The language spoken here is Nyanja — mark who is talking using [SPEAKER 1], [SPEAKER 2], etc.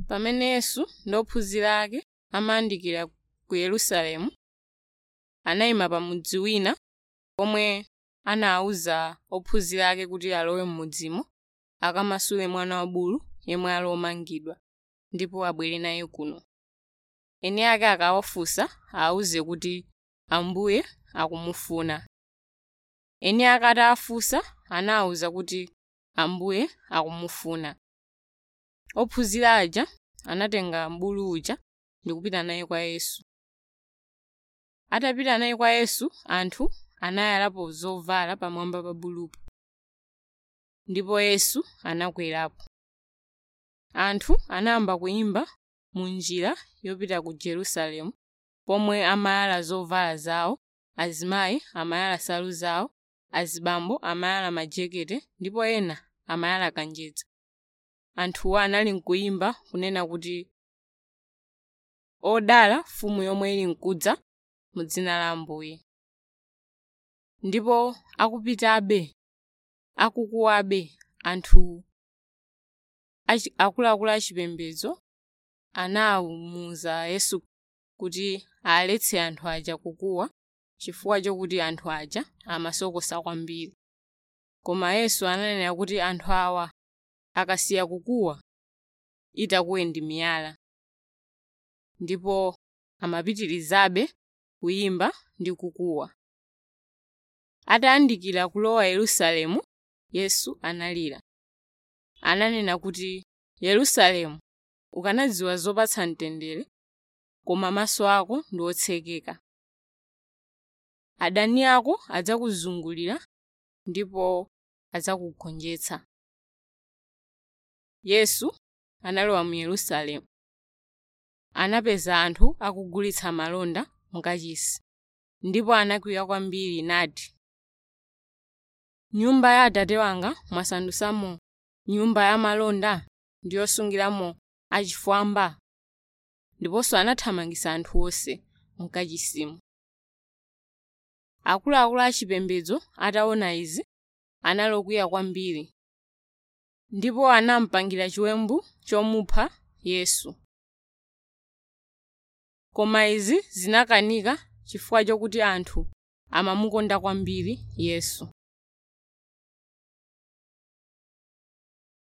[SPEAKER 1] pamene yesu ndi ophunzira ake amayandikira ku yerusalemu anayima pa mudzi wina pomwe anawuza ophunzira ake kuti alowe m'mudzimo akamasule mwana wa bulu yemwe ali omangidwa ndipo abwere naye kuno eni ake akawafunsa awuze kuti ambuye akumufuna eni ake atawafunsa anawuza kuti ambuye akumufuna ophunzira aja anatenga bulu uja ndi kupita naye kwa yesu atapita naye kwa yesu anthu anayalapo zovala pamwamba pa bulupo ndipo yesu anakwerapo anthu anayamba kuyimba mu njira yopita ku jerusalemu pomwe amayala zovala zawo azimayi amayala nsalu zawo azibambo amayala majekete ndipo ena amayala kanjedza anthuwo anali nkuyimba kunena kuti odala mfumu yomwe ili nkudza mu dzina la ambuye ndipo akupitabe akukuwabe anthu achi- akuluakulu achipembedzo anawumuza yesu kuti aletse anthu aja kukuwa chifukwa chokuti anthu aja amasokosa kwambiri koma yesu ananena kuti anthu awa akasiya kukuwa itakuwe ndi miyala ndipo amapitirizabe kuyimba ndi kukuwa atayandikira kulowa yerusalemu yesu analira ananena kuti yerusalemu ukanadziwa zopatsa mtendere koma maso ako ndi otsekeka adani ako adzakuzungulira ndipo adzakugonjetsa yesu analowa mu yerusalemu anapeza anthu akugulitsa malonda mukachisi ndipo anakwiya kwambiri nati nyumba ya atate wanga mwasandusamo nyumba ya malonda ndi yosungiramo achifwamba ndiponso anathamangitsa anthu onse mkachisimu akuluakulu achipembedzo ataona izi anali okwiya kwambiri ndipo anamupangira chiwembu chomupha yesu koma izi zinakanika chifukwa chokuti anthu amamukonda kwambiri yesu